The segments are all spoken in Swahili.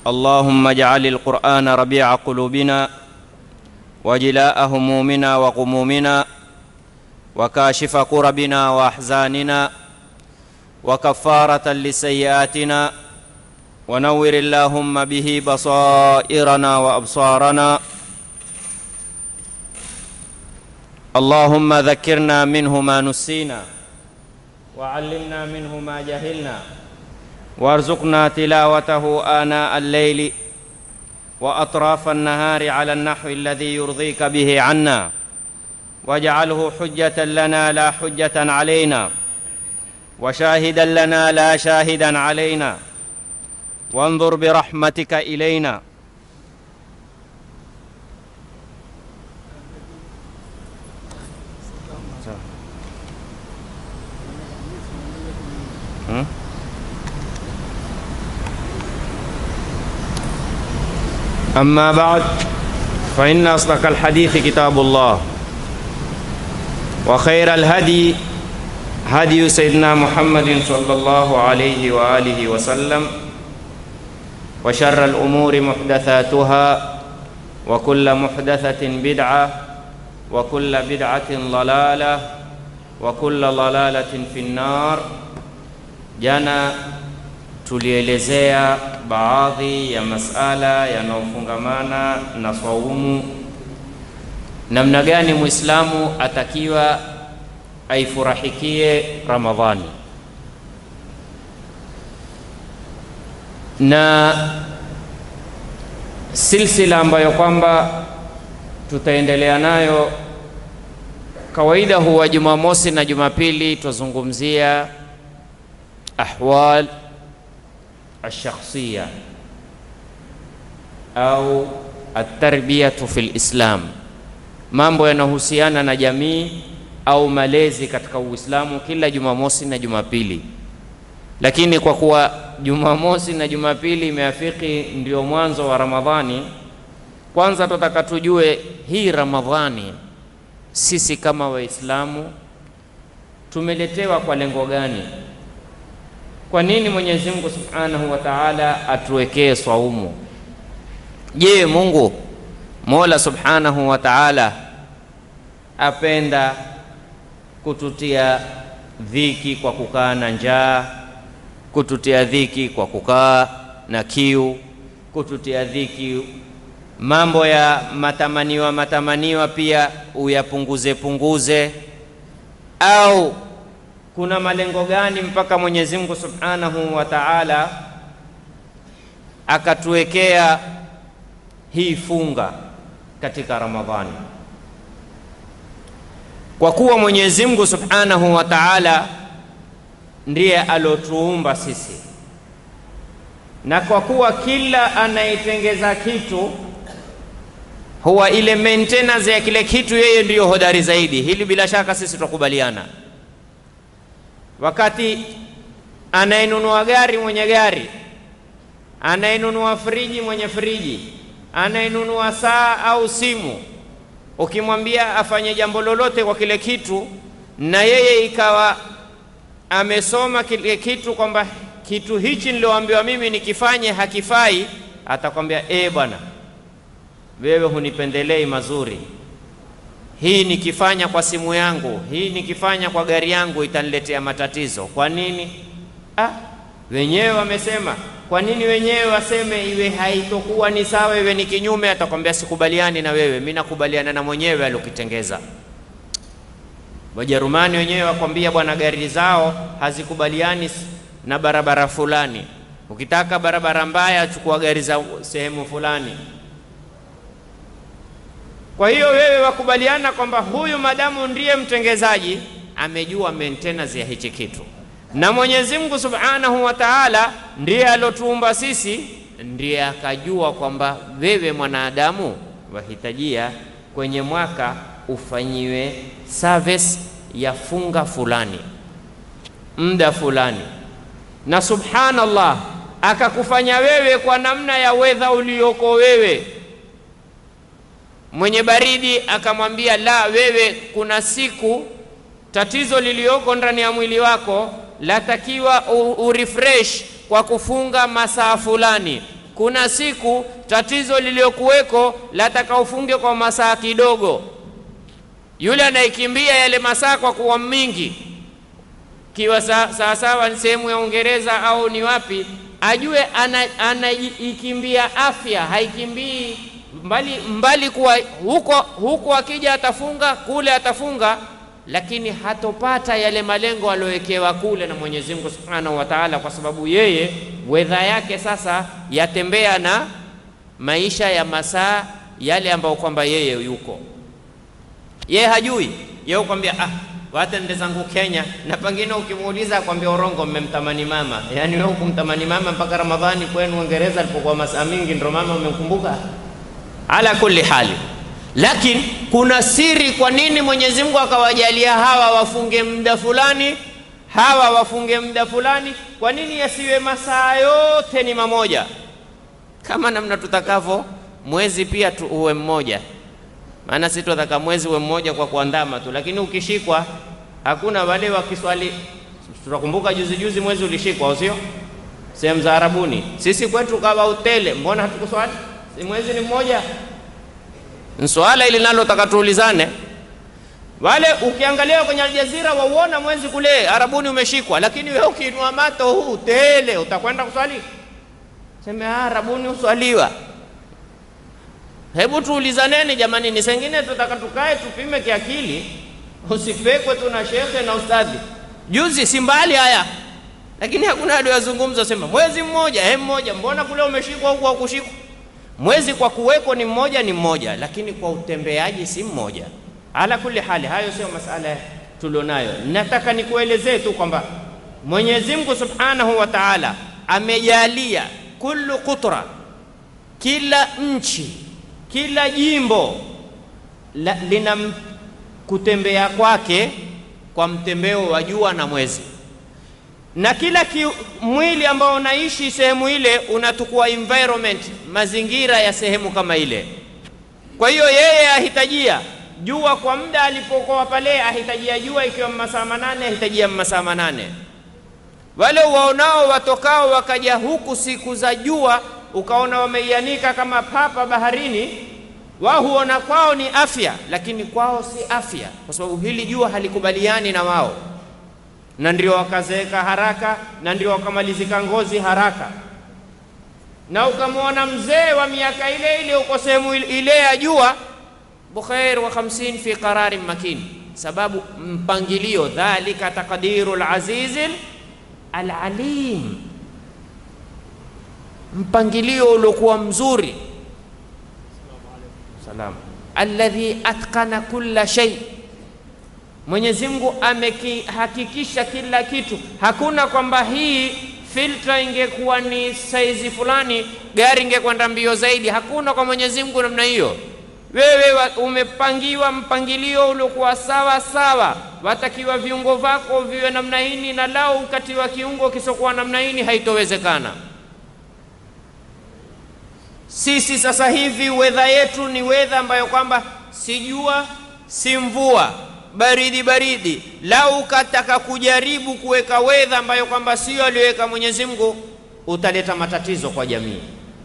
اللهم اجعل القرآن ربيع قلوبنا وجلاء همومنا وغمومنا وكاشف كربنا وأحزاننا وكفارة لسيئاتنا ونور اللهم به بصائرنا وأبصارنا اللهم ذكرنا منه ما نسينا وعلمنا منه ما جهلنا وارزقنا تلاوته آناء الليل وأطراف النهار على النحو الذي يرضيك به عنا واجعله حجة لنا لا حجة علينا وشاهدا لنا لا شاهدا علينا وانظر برحمتك إلينا أما بعد فإن أصدق الحديث كتاب الله وخير الهدي هدي سيدنا محمد صلى الله عليه وآله وسلم وشر الأمور محدثاتها وكل محدثة بدعة وكل بدعة ضلالة وكل ضلالة في النار jana tulielezea baadhi ya masala yanayofungamana na swaumu, namna gani Muislamu atakiwa aifurahikie Ramadhani, na silsila ambayo kwamba tutaendelea nayo kawaida huwa Jumamosi na Jumapili twazungumzia ahwal alshakhsiya au atarbiyatu fi lislam, mambo yanayohusiana na jamii au malezi katika Uislamu kila Jumamosi na Jumapili. Lakini kwa kuwa Jumamosi na Jumapili imeafiki ndio mwanzo wa Ramadhani, kwanza tunataka tujue hii Ramadhani sisi kama Waislamu tumeletewa kwa lengo gani? Kwa nini Mwenyezi Mungu Subhanahu wa Ta'ala atuwekee swaumu? Je, Mungu Mola Subhanahu wa Ta'ala apenda kututia dhiki kwa kukaa na njaa, kututia dhiki kwa kukaa na kiu, kututia dhiki mambo ya matamaniwa matamaniwa pia uyapunguze punguze, au kuna malengo gani mpaka Mwenyezi Mungu Subhanahu wa Ta'ala akatuwekea hii funga katika Ramadhani? Kwa kuwa Mwenyezi Mungu Subhanahu wa Ta'ala ndiye alotuumba sisi, na kwa kuwa kila anaitengeza kitu huwa ile maintenance ya kile kitu yeye ndiyo hodari zaidi. Hili bila shaka sisi tukubaliana wakati anayenunua gari mwenye gari, anayenunua friji mwenye friji, anayenunua saa au simu, ukimwambia afanye jambo lolote kwa kile kitu, na yeye ikawa amesoma kile kitu kwamba kitu hichi nilioambiwa mimi nikifanye hakifai, atakwambia e, bwana wewe hunipendelei mazuri hii nikifanya kwa simu yangu, hii nikifanya kwa gari yangu itaniletea matatizo. Kwa nini? Ah, wenyewe wamesema. Kwa nini wenyewe waseme iwe haitokuwa ni sawa, iwe ni kinyume? Atakwambia sikubaliani na wewe, mimi nakubaliana na mwenyewe alokitengeza. Wajerumani wenyewe wakwambia, bwana, gari zao hazikubaliani na barabara fulani. Ukitaka barabara mbaya, chukua gari za sehemu fulani. Kwa hiyo wewe wakubaliana kwamba huyu madamu ndiye mtengezaji, amejua maintenance ya hichi kitu, na Mwenyezi Mungu Subhanahu wa Ta'ala ndiye alotuumba sisi, ndiye akajua kwamba wewe mwanadamu wahitajia kwenye mwaka ufanyiwe service ya funga fulani muda fulani, na subhanallah, akakufanya wewe kwa namna ya wedha ulioko wewe mwenye baridi akamwambia la, wewe kuna siku tatizo lilioko ndani ya mwili wako latakiwa urefresh kwa kufunga masaa fulani. kuna siku tatizo lililokuweko lataka ufunge kwa masaa kidogo, yule anayekimbia yale masaa kwa kuwa mingi kiwa sawasawa ni sehemu ya Uingereza au ni wapi, ajue anaikimbia ana afya, haikimbii mbali, mbali kuwa huko, huko akija atafunga kule atafunga, lakini hatopata yale malengo aliyowekewa kule na Mwenyezi Mungu Subhanahu wa Ta'ala, kwa sababu yeye wedha yake sasa yatembea na maisha ya masaa yale ambayo kwamba yeye yuko yeye hajui, yeye kwambia ah wata nde zangu Kenya, na pengine ukimuuliza akwambia urongo, mmemtamani mama. Yaani wewe kumtamani mama mpaka Ramadhani kwenu Uingereza alipokuwa masaa mingi ndio mama umemkumbuka. Ala kulli hali, lakini kuna siri. Kwa nini Mwenyezi Mungu akawajalia hawa wafunge muda fulani, hawa wafunge muda fulani? Kwa nini yasiwe masaa yote ni mamoja, kama namna tutakavyo mwezi pia tu uwe mmoja maana sisi tunataka mwezi uwe mmoja kwa kuandama tu, lakini ukishikwa hakuna wale wa Kiswahili. Tunakumbuka juzi juzi mwezi ulishikwa, au sio? Sehemu za Arabuni, sisi kwetu kawa utele, mbona hatukuswali? Si mwezi ni mmoja? Swala ili nalo taka tuulizane. Wale ukiangalia kwenye Aljazira wauona mwezi kule Arabuni umeshikwa, lakini wewe ukiinua mato huu tele, utakwenda kuswali? Sema ah, Arabuni uswaliwa Hebu tuulizaneni jamani, ni sengine tutaka tukae tupime kiakili, usipekwe tu na shekhe na ustadhi. Juzi si mbali haya, lakini hakuna aliyozungumza sema mwezi mmoja, he mmoja, mbona kule umeshikwa huku haukushikwa? Mwezi kwa kuweko ni mmoja, ni mmoja, lakini kwa utembeaji si mmoja. Ala kulli hali, hayo sio masala tulionayo. Nataka nikuelezee tu kwamba Mwenyezi Mungu Subhanahu wa Ta'ala amejalia kullu kutra, kila nchi kila jimbo la, lina kutembea kwake kwa mtembeo wa jua na mwezi, na kila ki, mwili ambao unaishi sehemu ile unatukua environment, mazingira ya sehemu kama ile. Kwa hiyo yeye ahitajia jua kwa muda alipokuwa pale, ahitajia jua ikiwa masaa manane, ahitajia masaa manane. Wale waonao watokao wakaja huku siku za jua ukaona wameianika kama papa baharini, wao huona kwao ni afya, lakini kwao si afya, kwa sababu hili jua halikubaliani na wao, na ndio wakazeeka haraka, na ndio wakamalizika ngozi haraka. Na ukamwona mzee wa miaka ile ile uko sehemu ile ya jua, bukhair wa 50 fi qararin makin, sababu mpangilio, dhalika taqdiru al-azizil al-alim mpangilio uliokuwa mzuri. Salam alladhi atqana kulla shay, Mwenyezi Mungu amekihakikisha kila kitu. Hakuna kwamba hii filtra ingekuwa ni saizi fulani, gari ingekwenda mbio zaidi. Hakuna kwa Mwenyezi Mungu namna hiyo. Wewe umepangiwa mpangilio uliokuwa sawa sawa, watakiwa viungo vyako viwe namna hii, na lao ukatiwa kiungo kisokuwa namna hii haitowezekana. Sisi sasa hivi wedha yetu ni wedha ambayo kwamba si jua si mvua, baridi baridi. Lau ukataka kujaribu kuweka wedha ambayo kwamba sio aliyoweka Mwenyezi Mungu, utaleta matatizo kwa jamii.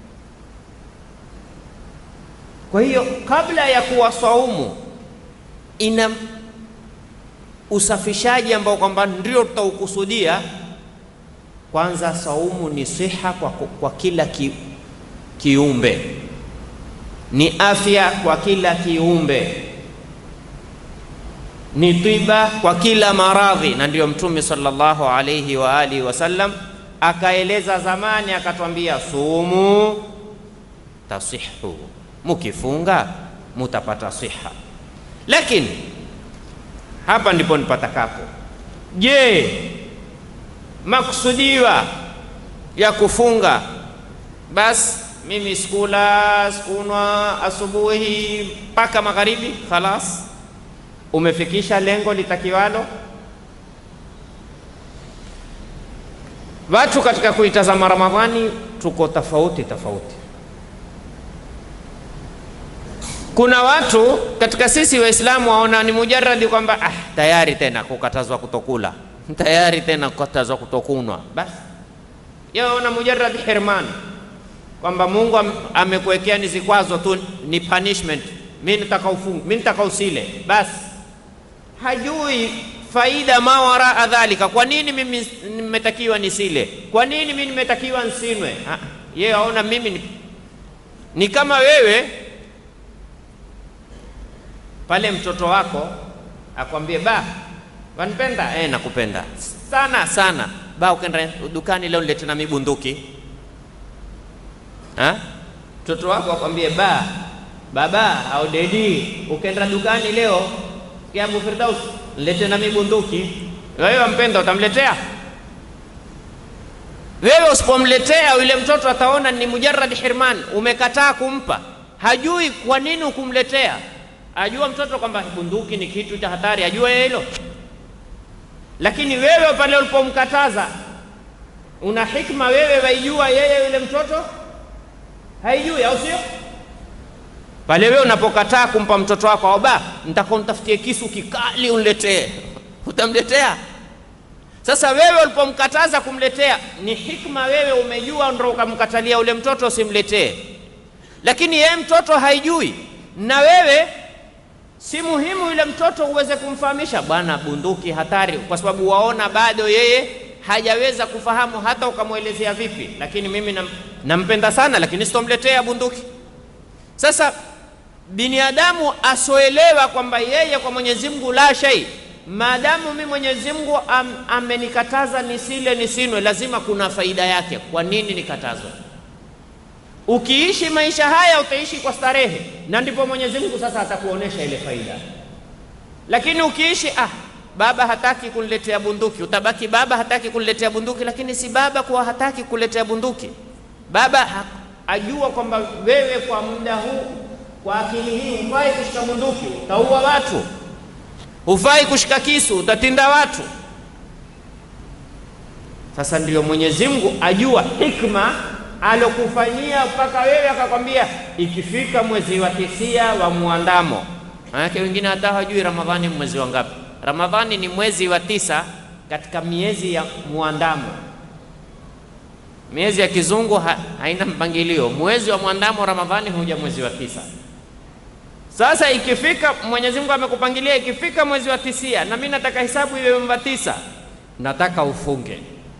Kwa hiyo kabla ya kuwa saumu, ina usafishaji ambao kwamba ndio tutaukusudia. Kwanza, saumu ni siha kwa, kwa kila ki, kiumbe ni afya kwa kila kiumbe, ni tiba kwa kila maradhi. Na ndiyo Mtume sallallahu alayhi wa alihi wasallam akaeleza zamani, akatwambia sumu tasihu, mukifunga mutapata siha. Lakini hapa ndipo nipatakapo, je, maksudiwa ya kufunga basi mimi sikula sikunwa asubuhi mpaka magharibi, khalas, umefikisha lengo litakiwalo. Watu katika kuitazama Ramadhani tuko tofauti tofauti. Kuna watu katika sisi Waislamu waona ni mujaradi kwamba ah, tayari tena kukatazwa kutokula, tayari tena kukatazwa kutokunwa, basi yaona mujaradi hirman kwamba Mungu am, amekuwekea ni zikwazo tu, ni punishment, mimi nitaka ufungu, mimi nitaka usile, basi hajui faida ma waraa dhalika. Kwa nini mimi nimetakiwa nisile? Kwa nini mimi nimetakiwa nsinwe? Yeye aona mimi ni, ni kama wewe pale mtoto wako akwambie ba wanipenda eh, nakupenda sana sana ba, ukenda dukani leo nilete na mibunduki ha? Mtoto wako akwambie ba baba au dedi, ukenda dukani leo Abu Firdaus nilete na mibunduki. Wewe wampenda, utamletea? Wewe usipomletea yule mtoto ataona ni mujarrad hirman, umekataa kumpa. Hajui kwa nini ukumletea. Ajua mtoto kwamba bunduki ni kitu cha hatari, ajua yeye hilo. Lakini wewe pale ulipomkataza, una hikma wewe, waijua yeye yule mtoto haijui, au sio? Pale wewe unapokataa kumpa mtoto wako aba, nitaka nitafutie kisu kikali uniletee, utamletea? Sasa wewe ulipomkataza kumletea, ni hikma wewe umejua, ndio ukamkatalia ule mtoto usimletee, lakini yeye mtoto haijui, na wewe si muhimu yule mtoto uweze kumfahamisha, bwana, bunduki hatari, kwa sababu waona bado yeye hajaweza kufahamu, hata ukamwelezea vipi. Lakini mimi nam, nampenda sana, lakini sitomletea bunduki. Sasa binadamu asoelewa kwamba yeye kwa Mwenyezi Mungu la shai, maadamu mimi Mwenyezi Mungu am, amenikataza nisile nisinwe, lazima kuna faida yake. Kwa nini nikatazwe? Ukiishi maisha haya utaishi kwa starehe, na ndipo Mwenyezi Mungu sasa atakuonesha ile faida. Lakini ukiishi ah, baba hataki kuniletea bunduki, utabaki baba hataki kuniletea bunduki, lakini si baba kuwa hataki kuletea bunduki. Baba ha, ajua kwamba wewe kwa muda huu, kwa akili hii, hufai kushika bunduki, utaua watu, hufai kushika kisu, utatinda watu. Sasa ndio Mwenyezi Mungu ajua hikma alokufanyia mpaka wewe akakwambia, ikifika mwezi wa tisia wa muandamo. Maanake wengine hata hawajui Ramadhani mwezi wa ngapi. Ramadhani ni mwezi wa tisa katika miezi ya muandamo. Miezi ya kizungu ha, haina mpangilio. Mwezi wa muandamo Ramadhani huja mwezi wa tisa. Sasa ikifika, Mwenyezi Mungu amekupangilia ikifika mwezi wa tisia, na mimi nataka hisabu iwe mwezi wa tisa, nataka ufunge.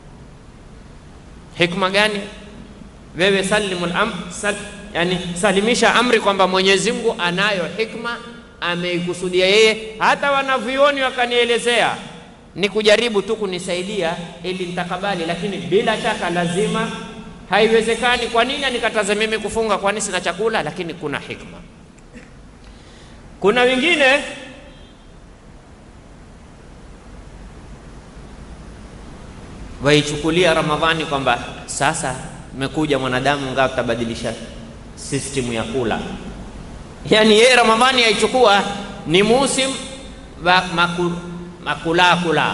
Hikma gani? Wewe salimul am, sal, yani salimisha amri kwamba Mwenyezi Mungu anayo hikma, ameikusudia yeye. Hata wanavyuoni wakanielezea ni kujaribu tu kunisaidia ili nitakabali, lakini bila shaka lazima, haiwezekani. Kwa nini anikataze mimi kufunga? Kwani sina chakula? Lakini kuna hikma. Kuna wengine waichukulia Ramadhani kwamba sasa imekuja mwanadamu ngaa utabadilisha system ya kula. Yani yeye Ramadhani yaichukua ni musim wa maku, makula kula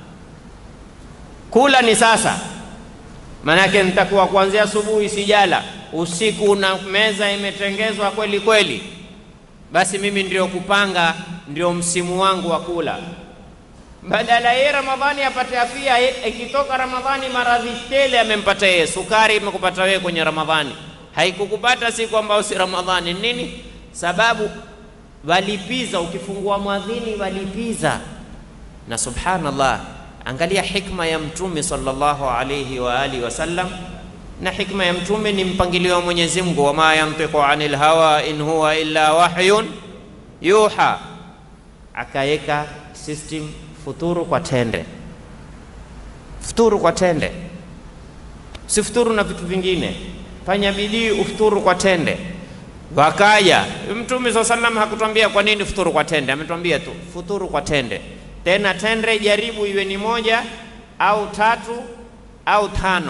kula ni sasa, maanake nitakuwa kuanzia asubuhi sijala, usiku na meza imetengezwa kweli kweli, basi mimi ndio kupanga, ndio msimu wangu wa kula badala yeye Ramadhani apate afia, ikitoka Ramadhani maradhi tele amempata yeye. Sukari imekupata wewe kwenye Ramadhani, haikukupata si kwamba usi Ramadhani. Nini sababu? Walipiza, ukifungua mwadhini walipiza. Na subhanallah, angalia hikma ya Mtume sallallahu alayhi wa alihi wasallam. Na hikma ya Mtume ni mpangilio wa Mwenyezi Mungu, wama yantiqu anil hawa in huwa illa wahyun yuha, akaweka system futuru kwa tende, futuru kwa tende, usifuturu na vitu vingine, fanya bidii ufuturu kwa tende. Wakaja Mtume saa salam hakutwambia kwa nini futuru kwa tende, ametwambia tu futuru kwa tende. Tena tende jaribu iwe ni moja au tatu au tano,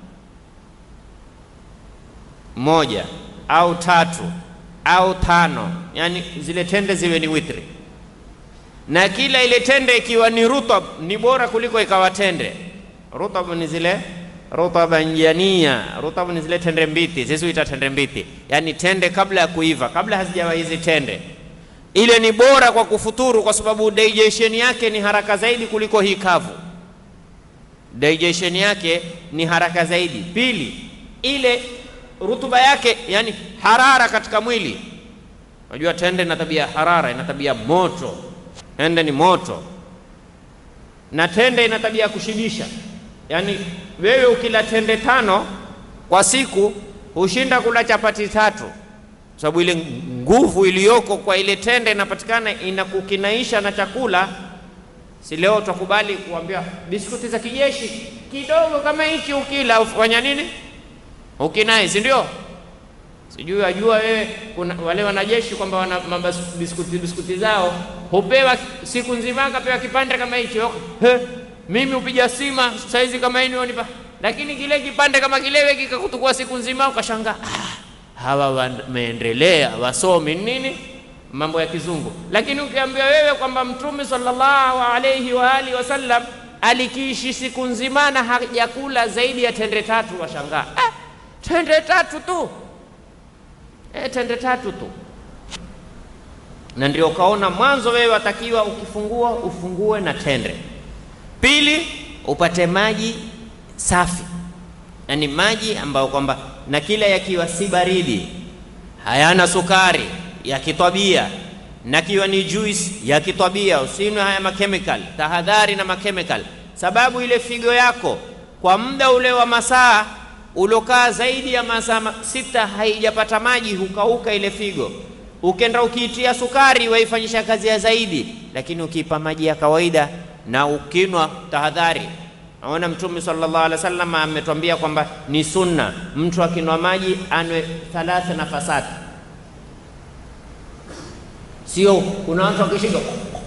moja au tatu au tano, yani zile tende ziwe ni witri na kila ile tende ikiwa ni rutab ni bora kuliko ikawa tende. Rutab ni zile rutaban jania, rutab ni zile tende mbiti, sisi huita tende mbiti, yaani tende kabla ya kuiva, kabla hazijawa hizi tende. Ile ni bora kwa kufuturu, kwa sababu digestion yake ni haraka zaidi kuliko hii kavu. Digestion yake ni haraka zaidi. Pili, ile rutuba yake, yani harara katika mwili. Unajua tende ina tabia ya harara, ina tabia moto. Tende ni moto, na tende ina tabia ya kushibisha. Yani wewe ukila tende tano kwa siku hushinda kula chapati tatu, sababu ile nguvu iliyoko kwa ile tende inapatikana inakukinaisha na chakula. Si leo utakubali kuambia biskuti za kijeshi kidogo kama hiki ukila ufanya nini? Ukinai, si ndio? Sijui wajua wewe, kuna wale wanajeshi kwamba wana mabas- biskuti biskuti zao hupewa siku nzima, akapewa kipande kama hicho. He, mimi upiga sima saizi kama hii nionipa, lakini kile kipande kama kilewe kikakutukua siku nzima, ukashangaa ah, hawa wameendelea wasomi nini mambo ya kizungu. Lakini ukiambia wewe kwamba Mtume sallallahu alaihi wa alihi wasallam alikiishi siku nzima na hajakula zaidi ya tende tatu, washangaa ah, tende tatu tu e, tende tatu tu. Na ndio ukaona mwanzo wewe watakiwa ukifungua ufungue na tende. Pili, upate maji safi, yaani maji ambayo kwamba na kila yakiwa si baridi, hayana sukari, ya kitabia, na kiwa ni juice ya kitabia, usinywe haya makemikal. Tahadhari na makemikal, sababu ile figo yako kwa muda ule wa masaa ulokaa zaidi ya masaa ma- sita haijapata maji, hukauka ile figo. Ukenda ukiitia sukari waifanyisha kazi ya zaidi, lakini ukiipa maji ya kawaida na ukinwa, tahadhari. Naona Mtume sallallahu alaihi wasallam ametuambia kwamba ni sunna mtu akinwa maji anwe thalatha nafasati, sio kuna watu wakishika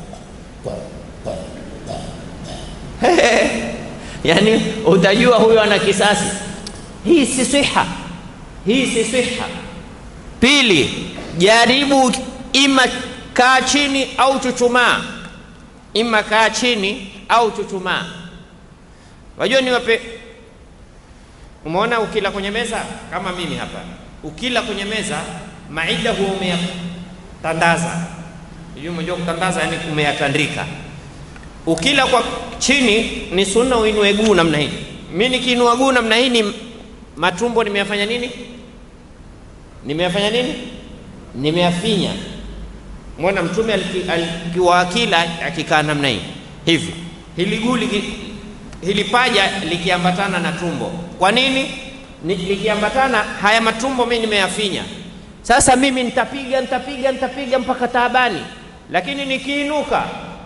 yani utajua huyo ana kisasi. Hii si siha, hii si siha. Pili, jaribu ima kaa chini au chuchumaa, ima kaa chini au chuchumaa. Wajua ni wape, umeona ukila kwenye meza kama mimi hapa, ukila kwenye meza maida huwa umeyatandaza. Sijui umejua kutandaza, yani umeyatandika. Ukila kwa chini ni sunna uinue guu namna hii. Mimi nikiinua guu namna hii ni matumbo nimeyafanya nini? Nimeyafanya nini? Nimeyafinya. Mwana Mtume aliki- alikuwa akila akikaa namna hii hivi, hili guu liki- hili paja likiambatana na tumbo. Kwa nini? Ni, likiambatana haya matumbo mimi nimeyafinya. Sasa mimi nitapiga nitapiga nitapiga mpaka taabani, lakini nikiinuka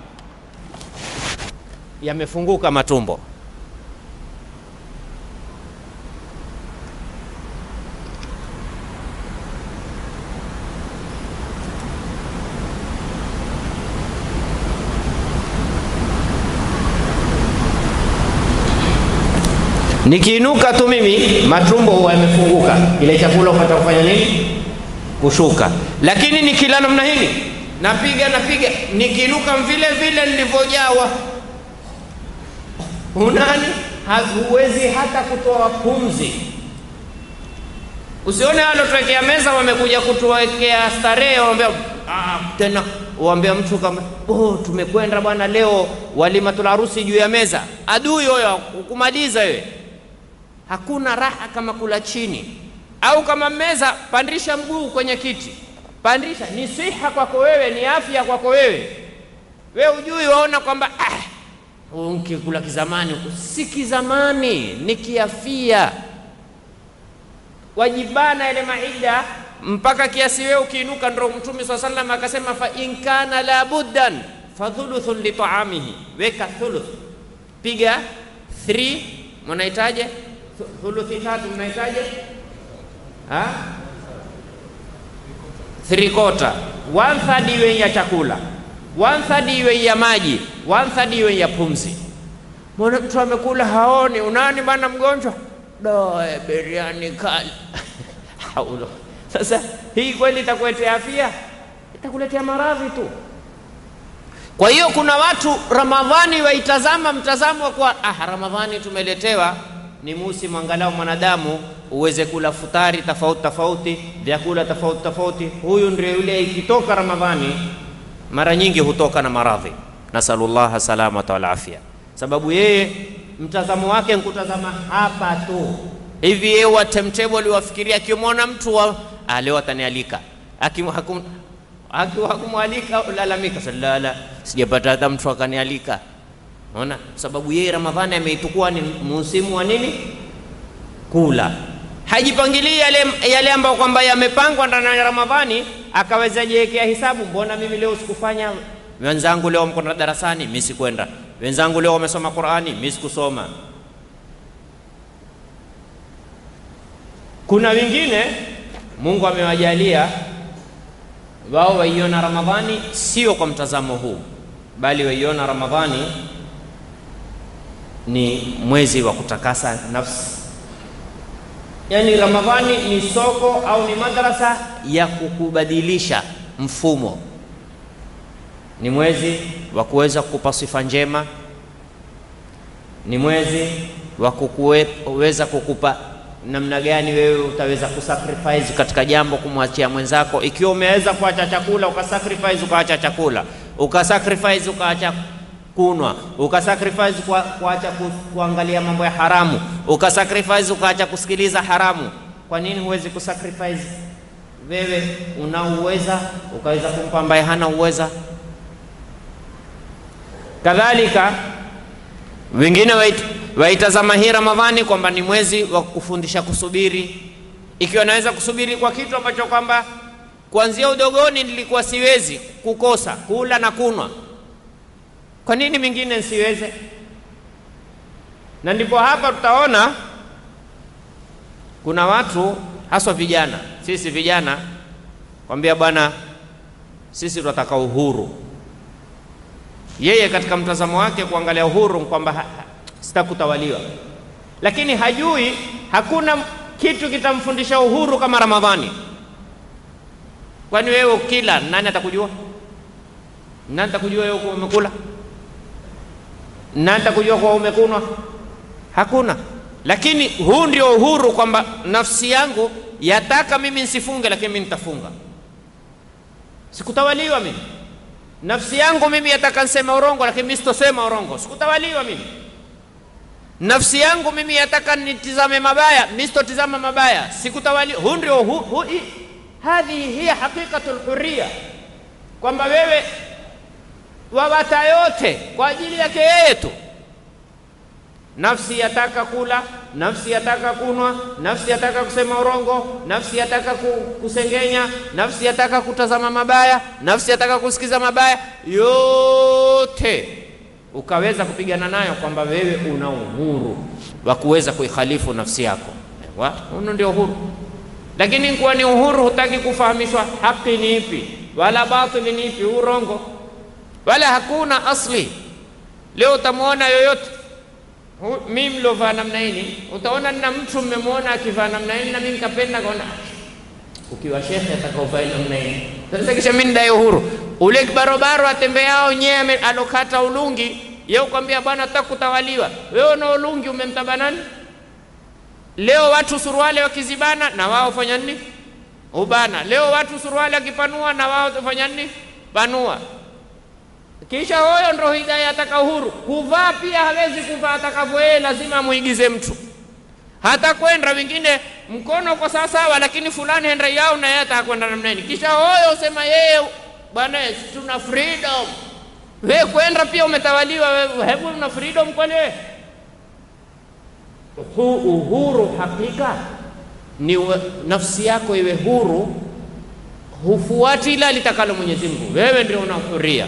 yamefunguka matumbo. Nikiinuka tu mimi matumbo huwa yamefunguka, ile chakula upata kufanya nini? Kushuka. Lakini nikila namna hii napiga napiga, nikiinuka vile vile nilivyojawa unani, huwezi hata kutoa pumzi. Usione walotuwekea meza wamekuja kutuwekea starehe, waambia ah, tena uambia mtu kama oh, tumekwenda bwana leo walimatul harusi juu ya meza. Adui huyo ukumaliza wewe. Hakuna raha kama kula chini, au kama meza, pandisha mguu kwenye kiti, pandisha. Ni siha kwako wewe, ni afya kwako wewe. Wewe ujui, waona kwamba ah, nkikula kizamani huku. Si kizamani, ni kiafia. Wajibana ile maida mpaka kiasi wewe ukiinuka, ndo Mtume swalla sallam akasema, fa in kana la buddan fa thuluthun li taamihi, weka thuluth, piga 3 mnahitaje thuluthi tatu, mnahitaje ha three quarter, one third iwe ya chakula, one third iwe ya maji, one third iwe ya pumzi. Mbona mtu amekula haoni? Unani bana mgonjwa doe biriani kali haulo. Sasa hii kweli itakuletea afya? Itakuletea maradhi tu. Kwa hiyo kuna watu Ramadhani waitazama mtazamo wa kwa ah, Ramadhani tumeletewa ni musimu angalau mwanadamu uweze kula futari tofauti tofauti, vyakula tofauti tofauti. Huyu ndio yule ikitoka Ramadhani mara nyingi hutoka na maradhi, nasalullaha salamata wal afya, sababu yeye mtazamo wake nkutazama hapa tu, hivi yeye wa timetable wafikiria akimwona mtu wa ah, leo atanialika Hakim- hakum- haki- hakumwalika lalamika salala sijapata hata mtu akanialika Unaona, sababu yeye Ramadhani ameitukua ni msimu wa nini? Kula. Hajipangilii yale, yale ambayo kwamba yamepangwa ndani ya Ramadhani, akaweza jiwekea hisabu, mbona mimi leo sikufanya? Wenzangu leo mko na darasani, mimi sikwenda. Wenzangu leo wamesoma Qur'ani, mimi sikusoma. Kuna wengine Mungu amewajalia wao waiona Ramadhani sio kwa mtazamo huu, bali waiona Ramadhani ni mwezi wa kutakasa nafsi. Yaani Ramadhani ni soko au ni madrasa ya kukubadilisha mfumo, ni mwezi wa kuweza kukupa sifa njema, ni mwezi wa kuweza kukupa namna gani wewe utaweza kusacrifice katika jambo kumwachia mwenzako. Ikiwa umeweza kuacha chakula ukasacrifice, ukaacha chakula, ukasacrifice, ukaacha kunwa, ukasacrifice kwa kuacha ku, kuangalia mambo ya haramu, ukasacrifice, ukaacha kusikiliza haramu. Kwa nini huwezi kusacrifice? Wewe unaouweza ukaweza kumpa ambaye hana uweza. Kadhalika wengine wait, waitazama hii Ramadhani kwamba ni mwezi wa kufundisha kusubiri, ikiwa naweza kusubiri kwa kitu ambacho kwamba kuanzia udogoni nilikuwa siwezi kukosa kula na kunwa, kwa nini mingine nsiweze? Na ndipo hapa tutaona kuna watu haswa vijana, sisi vijana kwambia bwana, sisi tunataka uhuru. Yeye katika mtazamo wake kuangalia uhuru kwamba sitakutawaliwa, lakini hajui hakuna kitu kitamfundisha uhuru kama Ramadhani. Kwani wewe ukila, nani atakujua? Nani atakujua wewe kuwa umekula? Nani atakujua kuwa umekunwa? Hakuna. Lakini huu ndio uhuru, kwamba nafsi yangu yataka mimi nsifunge, lakini mimi nitafunga, sikutawaliwa mimi. Nafsi yangu mimi yataka nsema urongo, lakini mimi sitosema urongo, sikutawaliwa mimi. Nafsi yangu mimi yataka nitizame mabaya, mimi sitotizama mabaya, sikutawaliwa. Huu ndio hu, hu, hadhihi hiya haqiqatul hurriya, kwamba wewe wawata yote kwa ajili yake yeye tu. Nafsi yataka kula, nafsi yataka kunwa, nafsi yataka kusema urongo, nafsi yataka kusengenya, nafsi yataka kutazama mabaya, nafsi yataka kusikiza mabaya, yote ukaweza kupigana nayo, kwamba wewe una uhuru wa kuweza kuikhalifu nafsi yako. Huno ndio uhuru. Lakini kuwa ni uhuru, hutaki kufahamishwa haki ni ipi wala batili ni ipi, urongo wala hakuna asli. Leo utamwona yoyote mimi mliovaa namna hii, utaona na mtu mmemwona akivaa namna hii, na mimi nikapenda kaona, ukiwa shekhe atakaovaa namna hii. Sasa kisha mimi ndai uhuru, ule kibarobaro atembeao nyewe alokata ulungi, yeye ukwambia bwana, nataka kutawaliwa. Wewe una ulungi umemtaba nani? Leo watu suruali wakizibana na wao fanya nini? Ubana. Leo watu suruali wakipanua na wao fanya nini? Panua. Kisha huyo ndo hidaya ataka uhuru. Kuvaa pia hawezi kuvaa atakavyo yeye, lazima amuigize mtu. Hata kwenda wengine mkono uko sawasawa, lakini fulani henda yao na yeye ataka kwenda namna hii. Kisha huyo usema yeye, bwana, tuna freedom. Wewe kwenda pia umetawaliwa wewe, hebu una freedom kweli wewe? Huu uhuru hakika ni nafsi yako iwe huru, hufuati ila litakalo Mwenyezi Mungu. Wewe ndio una huria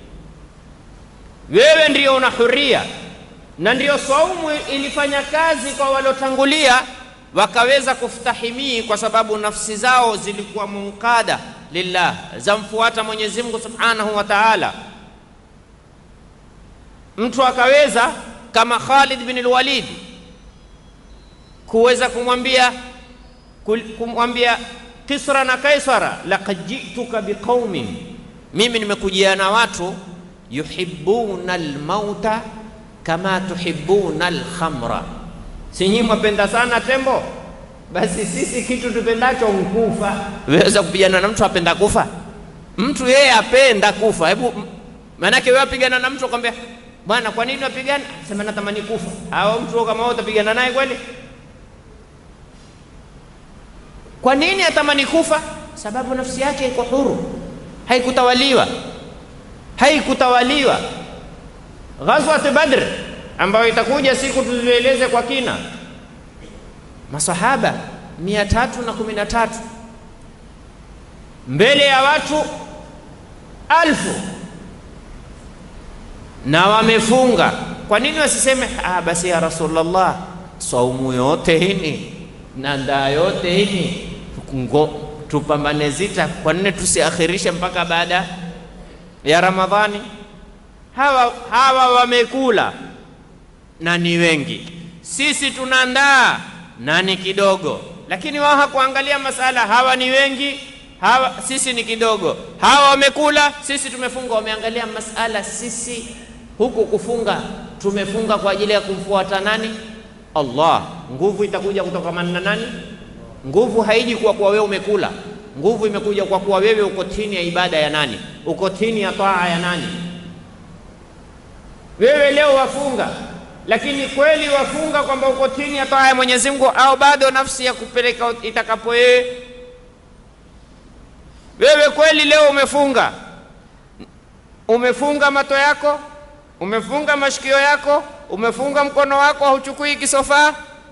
wewe ndio una huria, na ndio saumu ilifanya kazi kwa waliotangulia, wakaweza kustahimii kwa sababu nafsi zao zilikuwa munkada lillah, zamfuata Mwenyezi Mungu Subhanahu wa Ta'ala. Mtu akaweza kama Khalid bin al-Walid kuweza kumwambia kumwambia Kisra na Kaisara, laqad jituka biqaumin, mimi nimekujia na watu yuhibbuna almauta kama tuhibbuna alkhamra, si nyinyi mwapenda sana tembo? Basi sisi kitu tupendacho nkufa. Weza kupigana na mtu apenda kufa? Mtu yeye apenda kufa. Hebu maanake wewe apigana na mtu akwambia, bwana, kwa nini wapigana? Sema natamani kufa. Au mtu kama wewe utapigana naye kweli? Kwa nini atamani kufa? Sababu nafsi yake iko huru, haikutawaliwa, haikutawaliwa. Ghazwat Badr ambayo itakuja siku tuzieleze kwa kina, masahaba mia tatu na kumi na tatu mbele ya watu alfu na wamefunga. Kwa nini wasiseme ah, basi ya Rasulullah, saumu yote hini na ndaa yote hini ngo tupambane zita, kwa nini tusiakhirishe mpaka baada ya Ramadhani? Hawa, hawa wamekula na ni wengi, sisi tunaandaa na ni kidogo, lakini wao hakuangalia masala, hawa ni wengi hawa sisi ni kidogo, hawa wamekula, sisi tumefunga. Wameangalia masala, sisi huku kufunga tumefunga kwa ajili ya kumfuata nani? Allah. Nguvu itakuja kutokamana na nani? Nguvu haiji kwa kuwa wewe umekula, nguvu imekuja kwa kuwa wewe uko chini ya ibada ya nani? Uko chini ya taa ya nani? Wewe leo wafunga, lakini kweli wafunga kwamba uko chini ya taa ya Mwenyezi Mungu, au bado nafsi ya kupeleka itakapo wewe wewe kweli leo umefunga, umefunga mato yako, umefunga mashikio yako, umefunga mkono wako, hauchukui kisofaa.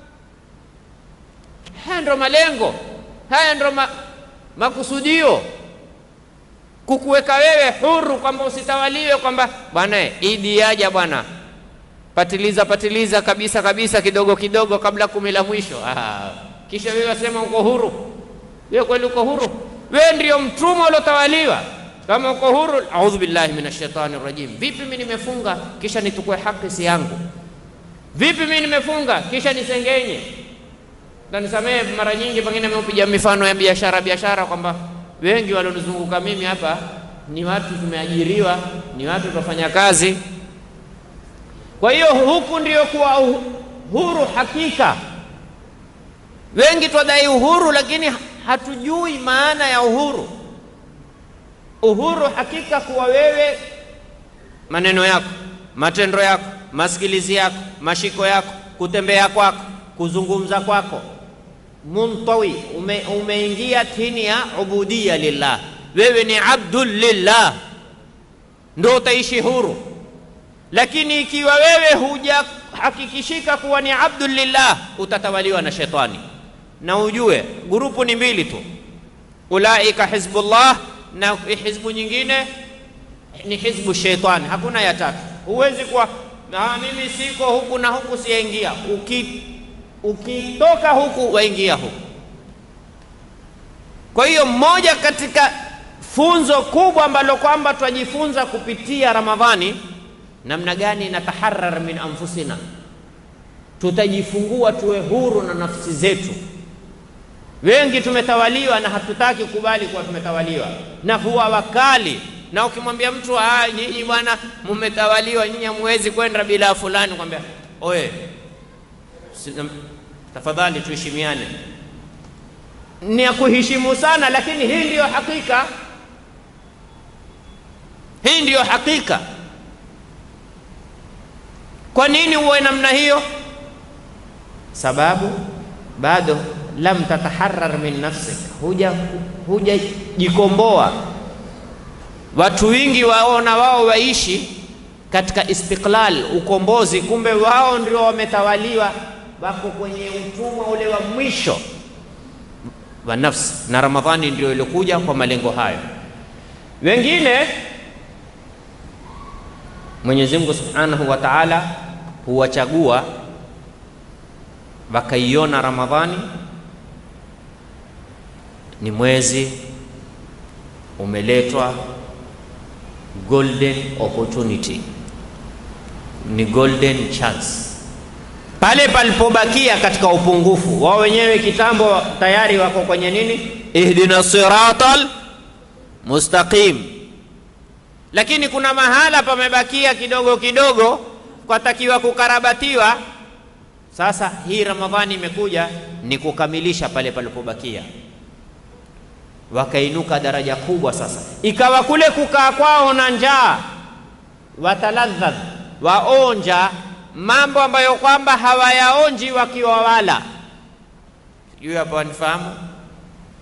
Haya ndo malengo, haya ndo ma, makusudio, kukuweka wewe huru, kwamba usitawaliwe, kwamba bwana idi yaja bwana, patiliza patiliza kabisa kabisa, kidogo kidogo, kabla kumi la mwisho. Ah, kisha wewe wasema uko huru. Wewe kweli uko huru? wewe ndio mtumwa uliotawaliwa. Kama uko huru, audhu billahi minash shaitani rajim. Vipi mimi nimefunga kisha nitukue haki si yangu? Vipi mimi nimefunga kisha nisengenye? Na nisamehe, mara nyingi pengine nimeupiga mifano ya biashara biashara, kwamba wengi walionizunguka mimi hapa ni watu tumeajiriwa, ni watu tunafanya kazi. Kwa hiyo huku ndio kuwa huru hakika. Wengi twadai uhuru, lakini hatujui maana ya uhuru. Uhuru hakika kuwa wewe maneno yako, matendo yako, masikilizi yako, mashiko yako, kutembea kwako, kuzungumza kwako, muntawi ume, umeingia chini ya ubudia lillah, wewe ni abdul lillah, ndo utaishi huru. Lakini ikiwa wewe hujahakikishika kuwa ni abdul lillah, utatawaliwa na shetani na ujue grupu ni mbili tu, ulaika hizbullah na hizbu nyingine ni hizbu shaitani, hakuna ya tatu. Huwezi kuwa na mimi siko huku na huku siyaingia. Uki, ukitoka huku waingia huku. Kwa hiyo mmoja katika funzo kubwa ambalo kwamba twajifunza kupitia Ramadhani, namna gani nataharar min anfusina, tutajifungua tuwe huru na nafsi zetu. Wengi tumetawaliwa na hatutaki kukubali kuwa tumetawaliwa na huwa wakali, na ukimwambia mtu ah, nyinyi bwana mmetawaliwa, nyinyi hamwezi kwenda bila fulani, kwambia oye, tafadhali tuheshimiane. Ni ya kuheshimu sana, lakini hii ndiyo hakika, hii ndiyo hakika. Kwa nini uwe namna hiyo? Sababu bado lam tataharar min nafsik, huja hujajikomboa. Watu wingi waona wao waishi katika istiqlal, ukombozi, kumbe wao ndio wametawaliwa, wako kwenye utumwa ule wa mwisho wa nafsi, na Ramadhani ndio ilikuja kwa malengo hayo. Wengine Mwenyezi Mungu Subhanahu wa Ta'ala huwachagua wakaiona Ramadhani ni mwezi umeletwa golden opportunity, ni golden chance. Pale palipobakia katika upungufu wao wenyewe, kitambo tayari wako kwenye nini, ihdina siratal mustaqim, lakini kuna mahala pamebakia kidogo kidogo, kwatakiwa kukarabatiwa. Sasa hii Ramadhani imekuja ni kukamilisha pale palipobakia wakainuka daraja kubwa. Sasa ikawa kule kukaa kwao na njaa, wataladhadh, waonja mambo ambayo kwamba hawayaonji wakiwa wala. Sijui hapa wanifahamu?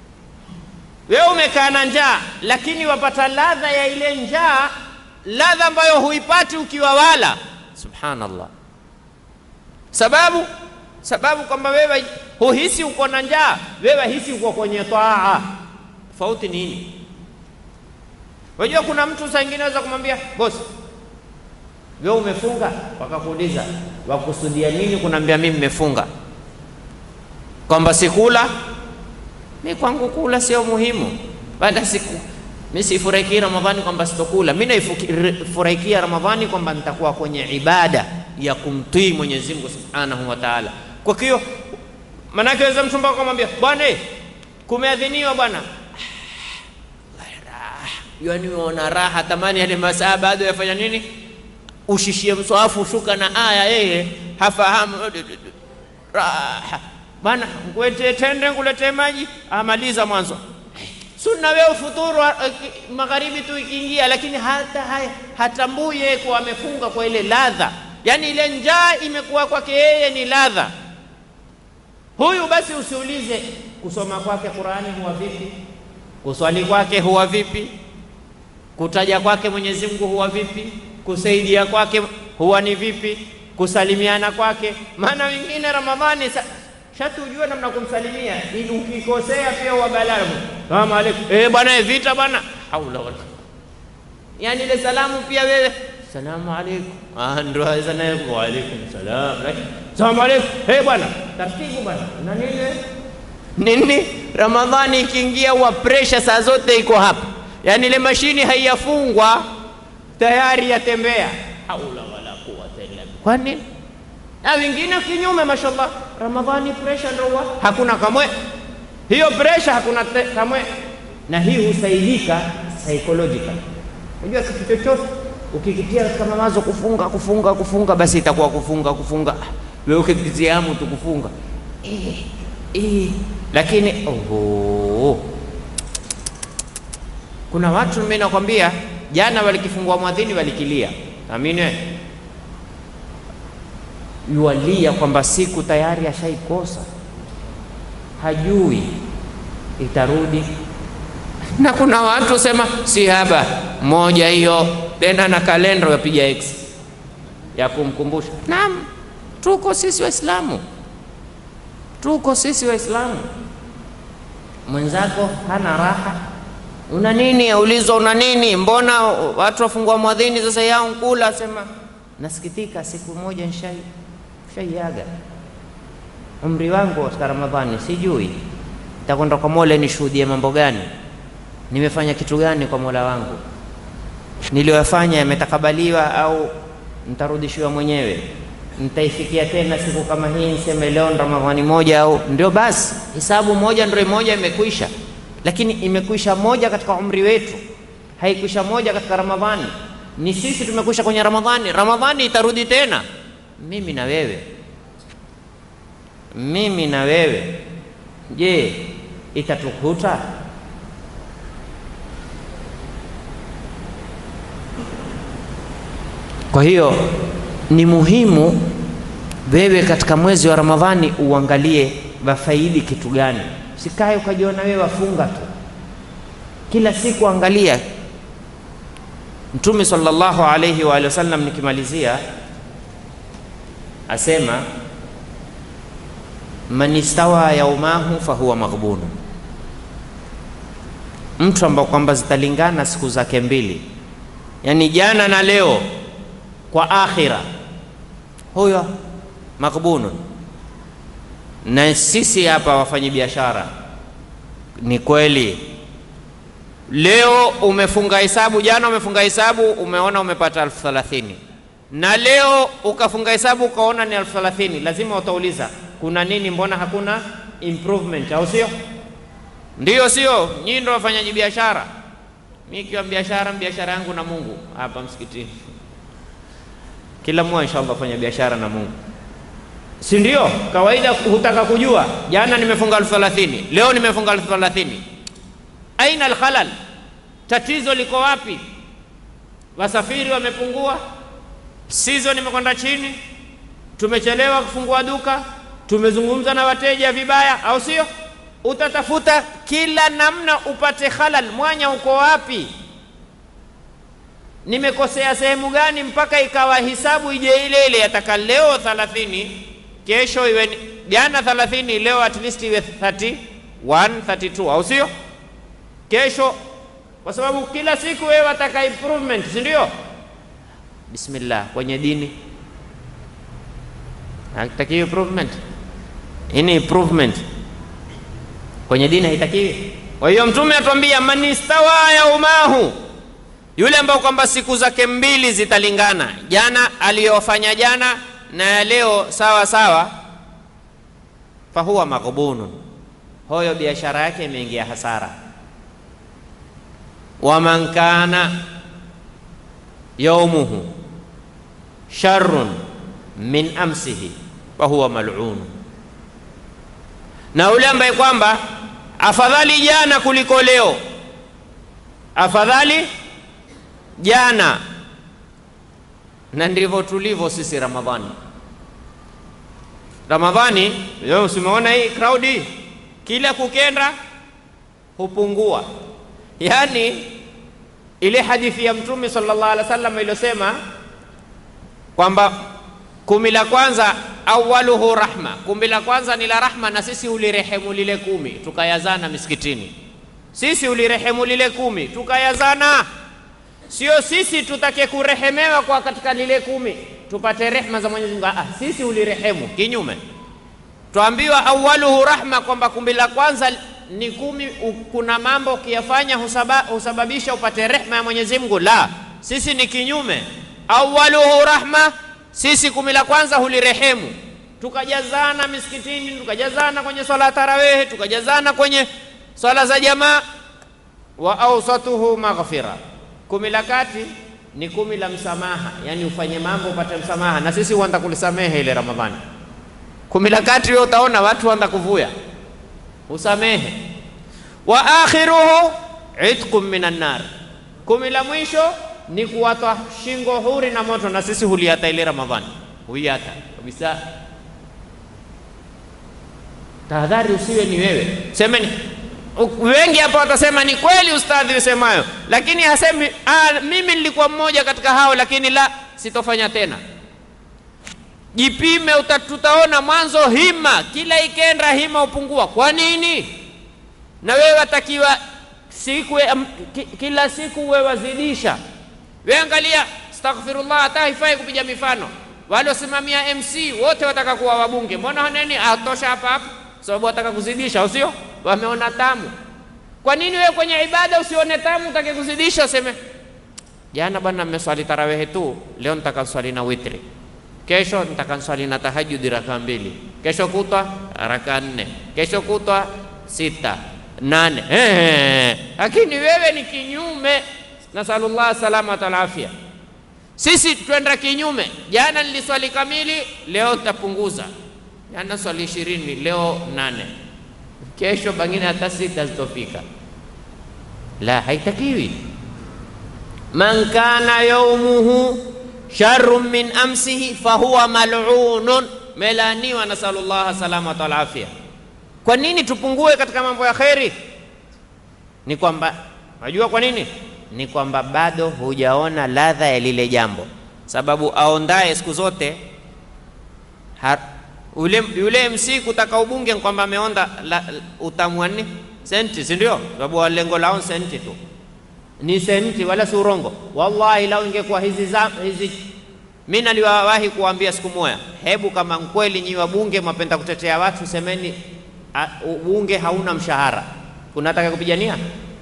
wewe umekaa na njaa, lakini wapata ladha ya ile njaa, ladha ambayo huipati ukiwa wala. Subhanallah, sababu sababu kwamba wewe huhisi uko na njaa, wewe hisi uko kwenye taa. Tofauti nini? Unajua kuna mtu saa ingine aweza kumwambia bosi, wewe umefunga, wakakuuliza wakusudia nini? Kunaambia mimi nimefunga, kwamba sikula mi kwangu kula sio muhimu, baada siku mi sifurahikii Ramadhani kwamba sitokula. Mi naifurahikia Ramadhani kwamba nitakuwa kwenye ibada ya kumtii Mwenyezi Mungu Subhanahu wa Ta'ala. Kwa hiyo manake weza mtu mpaka kumwambia bwana, kumeadhiniwa bwana, yani uona raha, tamani yale masaa bado yafanya nini, ushishie mswafu shuka na aya, yeye hafahamu raha bana ngwete tende nguletee maji, amaliza mwanzo. Sunna wewe ufuturu uh, magharibi tu ikiingia, lakini hata haya hatambui yeye kuwa amefunga kwa ile ladha, yaani ile njaa imekuwa kwake yeye ni ladha. Huyu basi usiulize kusoma kwake Qurani huwa vipi, kuswali kwake huwa vipi, kutaja kwake Mwenyezi Mungu huwa vipi, kusaidia kwake huwa ni vipi, kusalimiana kwake. Maana wengine Ramadhani shati ujue namna kumsalimia, ili ukikosea pia uwabalamu salamu aleikum, eh bwana, vita bwana, haula wala, yani ile salamu pia wewe salamu aleikum, ah, ndio aweza naye wa aleikum salam, salamu aleikum, eh bwana, taratibu bwana, na nini nini. Ramadhani ikiingia, wa pressure saa zote iko hapa, yani ile mashini haiyafungwa tayari yatembea, haula wala quwwata illa billah. Kwa nini? na wengine kinyume, mashallah, Ramadhani pressure ndio hakuna kamwe, hiyo pressure hakuna kamwe, na hii husaidika psychological. Unajua kitu chochote ukikitia katika mawazo kufunga kufunga kufunga, basi itakuwa kufunga kufunga, wewe ukikitiamu tu kufunga eh, eh, lakini oho, kuna watu mimi nakwambia, jana walikifungua mwadhini walikilia, amini yualia kwamba siku tayari ashaikosa, hajui itarudi. Na kuna watu sema si haba moja hiyo tena na kalenda yapiga x ya kumkumbusha. Naam, tuko sisi Waislamu, tuko sisi Waislamu. Mwenzako hana raha, una nini? Aulizwa una nini? Mbona watu wafungua mwadhini sasa yao nkula? Asema nasikitika, siku moja nshai shaiaga umri wangu katika Ramadhani, sijui nitakwenda kwa Mola nishuhudie mambo gani, nimefanya kitu gani kwa Mola wangu, niliyoyafanya yametakabaliwa au nitarudishiwa mwenyewe? Nitaifikia tena siku kama hii niseme leo Ramadhani moja au ndio basi, hisabu moja ndio moja imekwisha, lakini imekwisha moja katika umri wetu, haikwisha moja katika Ramadhani. Ni sisi tumekwisha kwenye Ramadhani, Ramadhani itarudi tena mimi na wewe, mimi na wewe, je, itatukuta? Kwa hiyo ni muhimu wewe katika mwezi wa Ramadhani uangalie wafaidi kitu gani. Sikae ukajiona wewe wafunga tu kila siku, angalia. Mtume sallallahu alayhi wa alihi wasallam, nikimalizia asema man istawa yaumahu fahuwa maghbunu, mtu ambao kwamba zitalingana siku zake mbili, yani jana na leo kwa akhira, huyo maghbunun. Na sisi hapa wafanyi biashara, ni kweli leo umefunga hesabu, jana umefunga hesabu, umeona umepata elfu thelathini na leo ukafunga hesabu ukaona ni elfu thelathini lazima utauliza kuna nini, mbona hakuna improvement, au sio? Ndiyo, sio? Nyinyi ndio wafanyaji biashara. Mimi kiwa biashara, biashara yangu na Mungu hapa msikitini, kila mmoja inshallah afanya biashara na Mungu, si ndio? Kawaida hutaka kujua, jana nimefunga elfu thelathini leo nimefunga elfu thelathini aina alkhalal, tatizo liko wapi? Wasafiri wamepungua Season imekwenda chini, tumechelewa kufungua duka, tumezungumza na wateja vibaya, au sio? utatafuta kila namna upate halal. Mwanya uko wapi? Nimekosea sehemu gani mpaka ikawa hisabu ije ile ile, yataka leo 30 kesho iwe ni- jana 30 leo at least iwe 31 32, au sio? Kesho, kwa sababu kila siku wewe wataka improvement, si ndio? Bismillah, kwenye dini hakitakiwi improvement. Hii ni improvement kwenye dini haitakiwi. Kwa hiyo Mtume atuambia man istawa yaumahu, yule ambao kwamba siku zake mbili zitalingana, jana aliyofanya jana na ya leo sawa sawa, fahuwa maghbunun, hoyo biashara yake imeingia hasara. Waman kana yaumuhu sharrun min amsihi fahuwa mal'un, na yule ambaye kwamba afadhali jana kuliko leo, afadhali jana. Na ndivyo tulivyo sisi Ramadhani. Ramadhani leo usimeona hii crowd hii, kila kukenda hupungua. Yaani ile hadithi ya Mtume sallallahu alaihi wasallam iliyosema kwamba kumi la kwanza awaluhu rahma, kumi la kwanza ni la rahma, na sisi ulirehemu lile kumi tukayazana misikitini. Sisi ulirehemu lile kumi tukayazana, sio sisi tutake kurehemewa kwa katika lile kumi tupate rehma za Mwenyezi Mungu. Ah, sisi ulirehemu kinyume. Twaambiwa awaluhu rahma, kwamba kumi la kwanza ni kumi, u- kuna mambo ukiyafanya husaba, husababisha upate rehma ya Mwenyezi Mungu. La, sisi ni kinyume. Awaluhu rahma, sisi kumi la kwanza hulirehemu, tukajazana misikitini, tukajazana kwenye swala ya tarawehe, tukajazana kwenye swala za jamaa. Wa awsatuhu maghfira, kumi la kati ni kumi la msamaha, yani ufanye mambo upate msamaha, na sisi huanza kulisamehe ile Ramadhani. Kumi la kati wewe utaona watu waanza kuvuya usamehe. Wa akhiruhu itqun minan nar, kumi la mwisho ni kuwatwa shingo huri na moto, na sisi huliata ile Ramadhani, huiata kabisa. Tahadhari usiwe ni wewe, semeni. U- Wengi hapa watasema ni kweli ustadhi usemayo, lakini hasemi ah, mimi nilikuwa mmoja katika hao, lakini la, sitofanya tena. Jipime, uta- tutaona mwanzo hima, kila ikenda hima upungua. Kwa nini? Na wewe watakiwa siku am- ki- kila siku wewe wazidisha. Wewe angalia, astaghfirullah, hata haifai kupiga mifano. Wale wasimamia MC wote wataka kuwa wabunge, mbona haneni atosha hapa hapa? Sababu wataka kuzidisha, au sio? Wameona tamu. Kwa nini wewe kwenye ibada usione tamu, utake kuzidisha, useme jana bwana mmeswali tarawehe tu, leo nitaka swali na witri kesho nitakanswali na tahajudi raka mbili, kesho kutwa raka nne, kesho kutwa sita nane. Ehe, lakini wewe ni kinyume. Nasalullah salamata wal afya. Sisi twenda kinyume. Jana niliswali kamili, leo nitapunguza. Jana swali ishirini, leo nane, kesho pengine hata sita zitofika. La, haitakiwi. Man kana yaumuhu sharrun min amsihi fahuwa mal'unun, melaniwa. Nasalullah salamata wal afya. Kwa nini tupungue katika mambo ya kheri? Ni kwamba najua kwa nini, ni kwamba bado hujaona ladha ya lile jambo, sababu aondaye siku zote ha, ule, yule MC kutaka ubunge ni kwamba ameonda la- utamu wa nini senti, si ndio? Sababu lengo lao senti tu ni senti wala si urongo. Wallahi, lau ingekuwa hizi za hizi, mimi naliwawahi kuambia siku moja, hebu kama kweli nyi wabunge mwapenda kutetea watu, semeni a, ubunge hauna mshahara, kunataka kupigania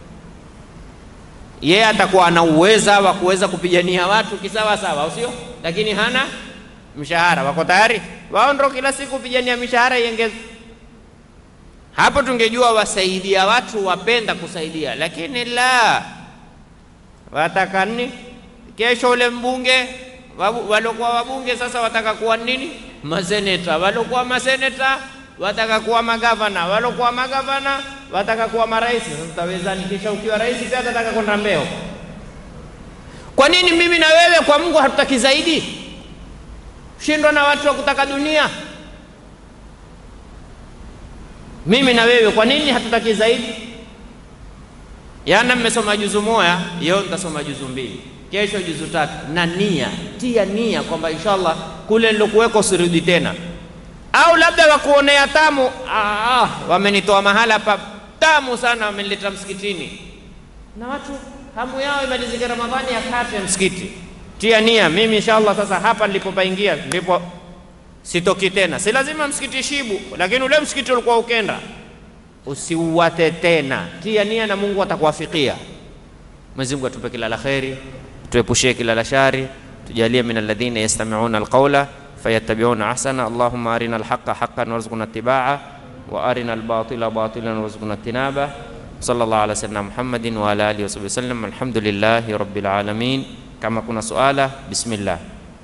yeye atakuwa ana uweza wa kuweza kupigania watu kisawa sawa, au sio? Lakini hana mshahara. Wako tayari wao ndo kila siku kupigania mishahara iongezwe. Hapo tungejua wasaidia watu, wapenda kusaidia, lakini la wataka nini? Kesho ule mbunge wabu- waliokuwa wabunge sasa wataka kuwa nini? Maseneta. Waliokuwa maseneta wataka kuwa magavana, waliokuwa magavana wataka kuwa marais. Sasa utawezani? Kisha ukiwa rais pia atataka kwenda mbeo. Kwa nini mimi na wewe kwa Mungu hatutaki zaidi? Shindwa na watu wa kutaka dunia. mimi na wewe, kwa nini hatutaki zaidi? Yana mmesoma juzu moja, leo nitasoma juzu mbili, kesho juzu tatu, na nia, tia nia kwamba inshallah kule nilokuweko usirudi tena, au labda wakuonea tamu. Ah, wamenitoa mahala pa tamu sana, wamenileta msikitini, na watu hamu yao imalizike Ramadhani yakate msikiti. Tia nia, mimi inshallah sasa hapa nilipopaingia ndipo sitoki tena. Si lazima msikiti Shibu, lakini ule msikiti ulikuwa ukenda usiuwate tena. Tia nia na Mungu atakuwafikia. Mwenyezi Mungu atupe kila la kheri, tuepushie kila la shari, tujalie min alladhina yastami'una alqawla fayattabi'una ahsana. Allahumma arina alhaqqa haqqan warzuqna ittibaa wa arina albatila batilan warzuqna ijtinaba. Sallallahu ala sayyidina Muhammadin wa ala alihi wa sallam. Alhamdulillahi rabbil alamin. Kama kuna suala, bismillah.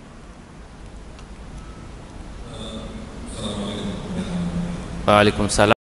Wa alaikum salam.